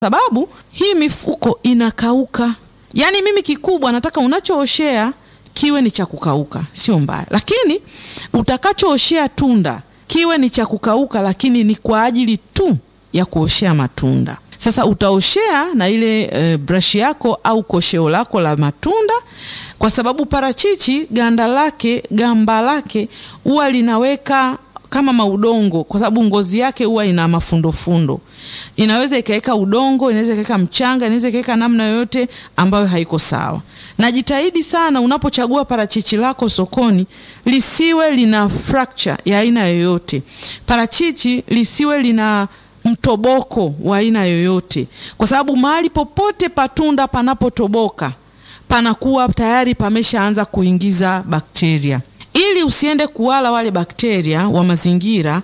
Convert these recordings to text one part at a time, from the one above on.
sababu hii mifuko inakauka. Yaani mimi kikubwa nataka unachooshea kiwe ni cha kukauka, sio mbaya, lakini utakachooshea tunda kiwe ni cha kukauka, lakini ni kwa ajili tu ya kuoshea matunda. Sasa utaoshea na ile e, brashi yako au kosheo lako la matunda, kwa sababu parachichi ganda lake gamba lake huwa linaweka kama maudongo, kwa sababu ngozi yake huwa ina mafundofundo. Inaweza ikaweka udongo, inaweza ikaweka mchanga, inaweza ikaweka namna yoyote ambayo haiko sawa. Na jitahidi sana unapochagua parachichi lako sokoni lisiwe lina fracture ya aina yoyote. Parachichi lisiwe lina mtoboko wa aina yoyote, kwa sababu mahali popote patunda panapotoboka panakuwa tayari pameshaanza kuingiza bakteria. Ili usiende kuwala wale bakteria wa mazingira,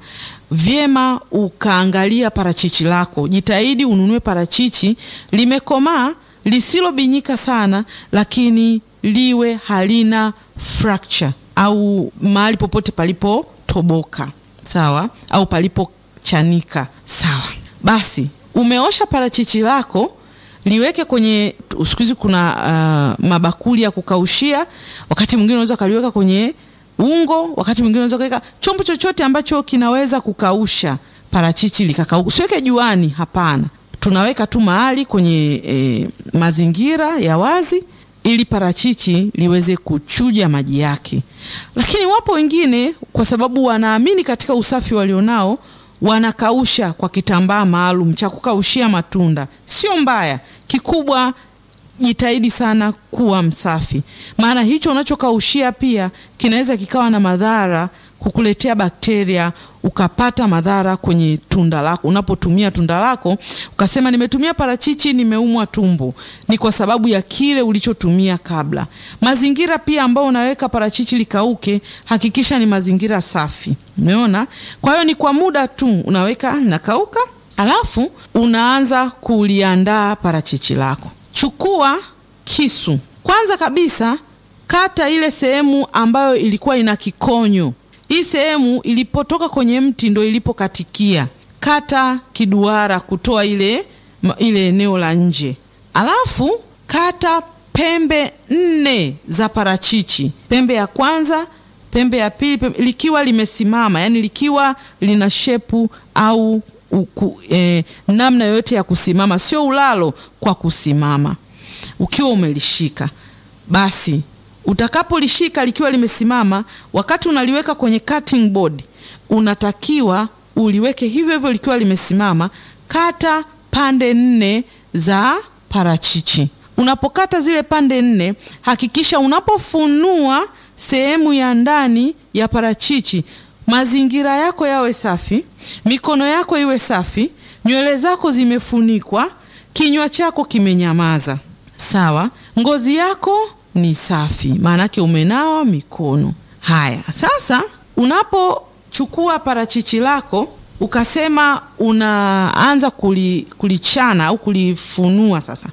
vyema ukaangalia parachichi lako. Jitahidi ununue parachichi limekomaa, lisilobinyika sana, lakini liwe halina fracture au mahali popote palipotoboka, sawa, au palipochanika, sawa. Basi umeosha parachichi lako liweke kwenye, siku hizi kuna uh, mabakuli ya kukaushia. Wakati mwingine unaweza ukaliweka kwenye ungo, wakati mwingine unaweza kuweka chombo chochote ambacho kinaweza kukausha parachichi likakauka. Usiweke juani, hapana. Tunaweka tu mahali kwenye e, mazingira ya wazi ili parachichi liweze kuchuja maji yake. Lakini wapo wengine, kwa sababu wanaamini katika usafi walionao, wanakausha kwa kitambaa maalum cha kukaushia matunda. Sio mbaya, kikubwa jitahidi sana kuwa msafi, maana hicho unachokaushia pia kinaweza kikawa na madhara, kukuletea bakteria, ukapata madhara kwenye tunda lako. Unapotumia tunda lako ukasema, nimetumia parachichi nimeumwa tumbo, ni kwa sababu ya kile ulichotumia kabla. Mazingira pia ambayo unaweka parachichi likauke, hakikisha ni mazingira safi. Umeona? Kwa hiyo ni kwa muda tu unaweka nakauka, alafu unaanza kuliandaa parachichi lako. Chukua kisu kwanza kabisa, kata ile sehemu ambayo ilikuwa ina kikonyo. Hii sehemu ilipotoka kwenye mti ndo ilipokatikia, kata kiduara kutoa ile ile eneo la nje, alafu kata pembe nne za parachichi, pembe ya kwanza, pembe ya pili, pembe, likiwa limesimama, yani likiwa lina shepu au uku, eh, namna yoyote ya kusimama, sio ulalo, kwa kusimama. Ukiwa umelishika basi, utakapolishika likiwa limesimama, wakati unaliweka kwenye cutting board, unatakiwa uliweke hivyo hivyo likiwa limesimama. Kata pande nne za parachichi. Unapokata zile pande nne, hakikisha unapofunua sehemu ya ndani ya parachichi mazingira yako yawe safi, mikono yako iwe safi, nywele zako zimefunikwa, kinywa chako kimenyamaza, sawa. Ngozi yako ni safi, maanake umenawa mikono. Haya, sasa unapochukua parachichi lako ukasema unaanza kuli, kulichana au kulifunua, sasa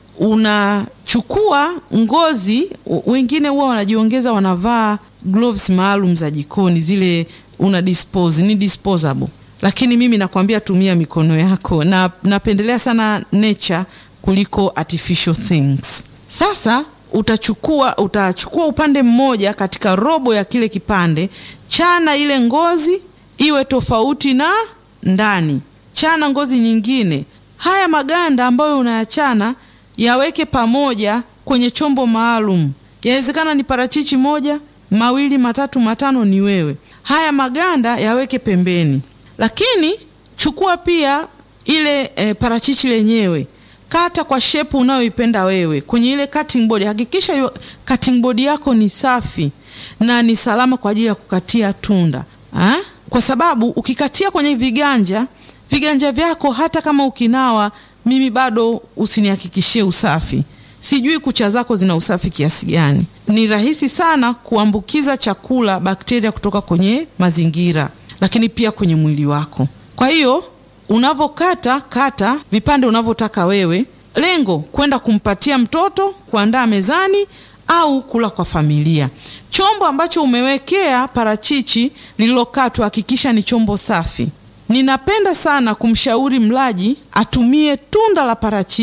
unachukua ngozi. Wengine huwa wanajiongeza, wanavaa gloves maalum za jikoni zile una dispose ni disposable, lakini mimi nakwambia tumia mikono yako, na napendelea sana nature kuliko artificial things. Sasa utachukua utachukua upande mmoja katika robo ya kile kipande, chana ile ngozi iwe tofauti na ndani, chana ngozi nyingine. Haya maganda ambayo unayachana yaweke pamoja kwenye chombo maalum. Yawezekana ni parachichi moja, mawili, matatu, matano, ni wewe haya maganda yaweke pembeni, lakini chukua pia ile e, parachichi lenyewe kata kwa shepu unayoipenda wewe kwenye ile cutting board. Hakikisha yu, cutting board yako ni safi na ni salama kwa ajili ya kukatia tunda ha? Kwa sababu ukikatia kwenye viganja viganja vyako, hata kama ukinawa, mimi bado usinihakikishie usafi. Sijui kucha zako zina usafi kiasi gani. Ni rahisi sana kuambukiza chakula bakteria kutoka kwenye mazingira, lakini pia kwenye mwili wako. Kwa hiyo unavokata kata vipande unavyotaka wewe, lengo kwenda kumpatia mtoto, kuandaa mezani au kula kwa familia. Chombo ambacho umewekea parachichi lililokatwa, hakikisha ni chombo safi. Ninapenda sana kumshauri mlaji atumie tunda la parachichi